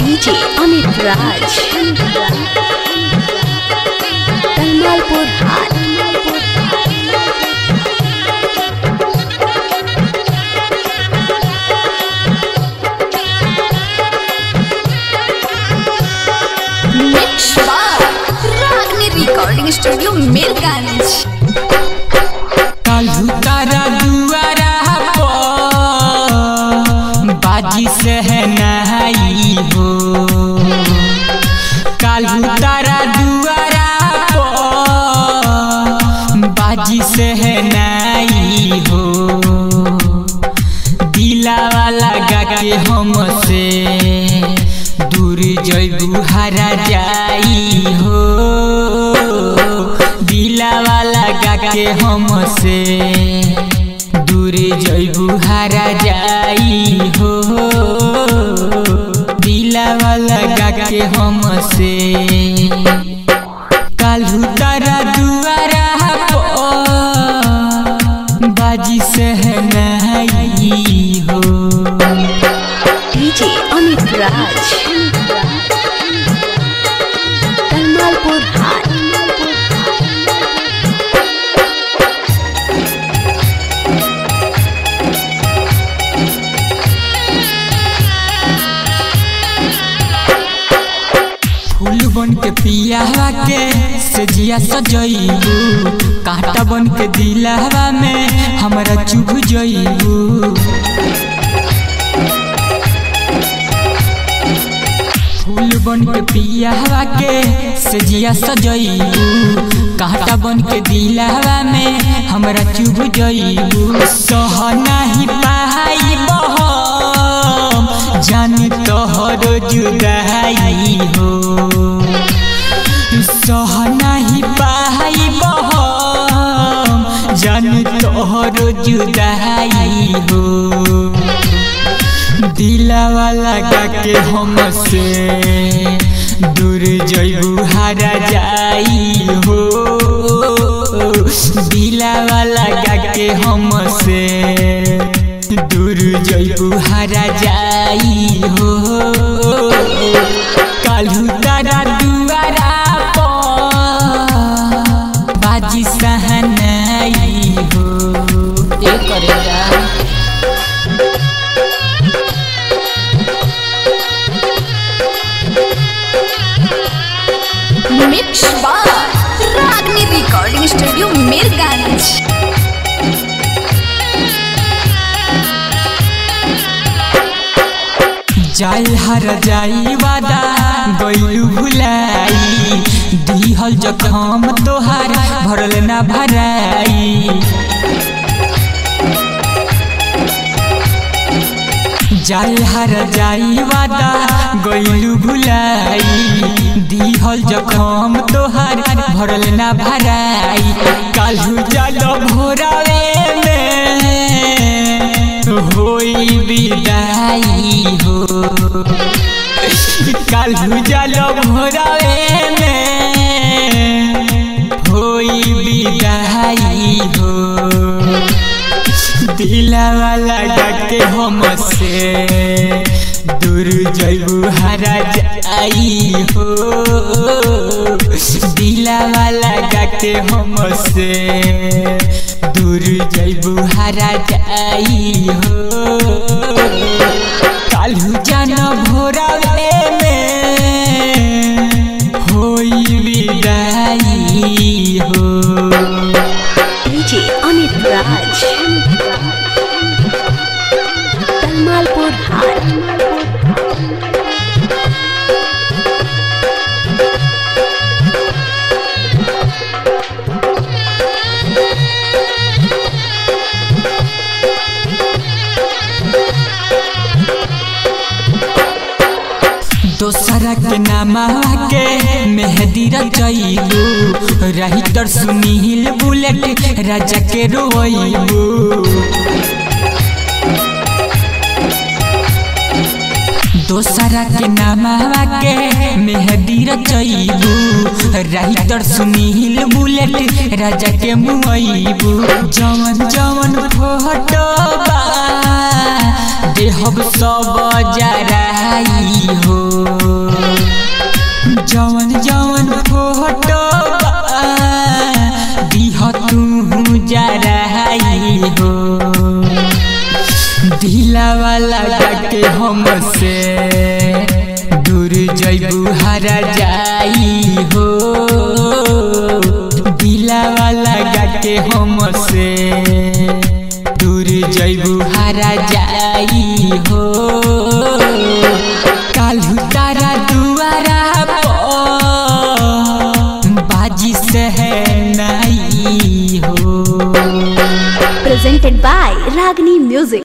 DJ Amit Raj. Talmalpur High. Mix by Ragni Recording Studio Mirganj. काल्हू तारा दुआरा पर बाजी से है नहाई हो काल्हू तारा दुआरा पर बाजी से है नहाई हो दिलावा लगा के हमसे दूर जैबू हरा जाई हो दिलावा लगा के हमसे दूर जैबू हरा जाई हो दिलावा लगा के हमसे काल्हू तारा दुआरा पर बाजी से है नहाई हो DJ Amit Raj. Talmalpur High. फूल बन के पियावा के सजिया सजइबू कांटा बन के दिलावा में हमरा चुभ जइबू फूल बन के पियावा के सजिया सजइबू कांटा बन के दिलावा में हमरा चुभ जइबू सह नाही पाई बहम जान तोहर जुदाई हो सह नाही पाई बहम जान तोहर जुदाई हो दिलावा लगा के हमसे दूर जइबू हरा जाई हो दिलावा लगा के हमसे दूर जइबू हरा जाई हो काल्हू तारा दुआरा पर बाजी सहनाई हो ए करेगा Mix by Ragni Recording Studio Mirganj. जाल हर जाई वादा गइलू भुलाई दिहल जखम तोहार भरल ना भराई जाल हर जाई वादा गइलू भुलाई दिहल जखम तोहार भरल ना भराई काल्हू जाल भोरावे में होई विदाई हो काल्हू जाल भोरावे में होई विदाई हो दिलावा लगा के हमसे दूर जइबू हरा जाई हो दिलावा लगा के हमसे दूर जइबू हरा जाई हो काल्हू जान भोरावे में होई विदाई हो DJ Amit Raj. Talmalpur High. दोसरा के नामा के मेहदी रचैबू राइटर सुनील बुलेट राजा के रोइबू दोसरा के नामा के मेहदी रचैबू राइटर सुनील बुलेट राजा के मुइबू जवन जवन फोटो बा देहब सब जराई हो Ragni Music.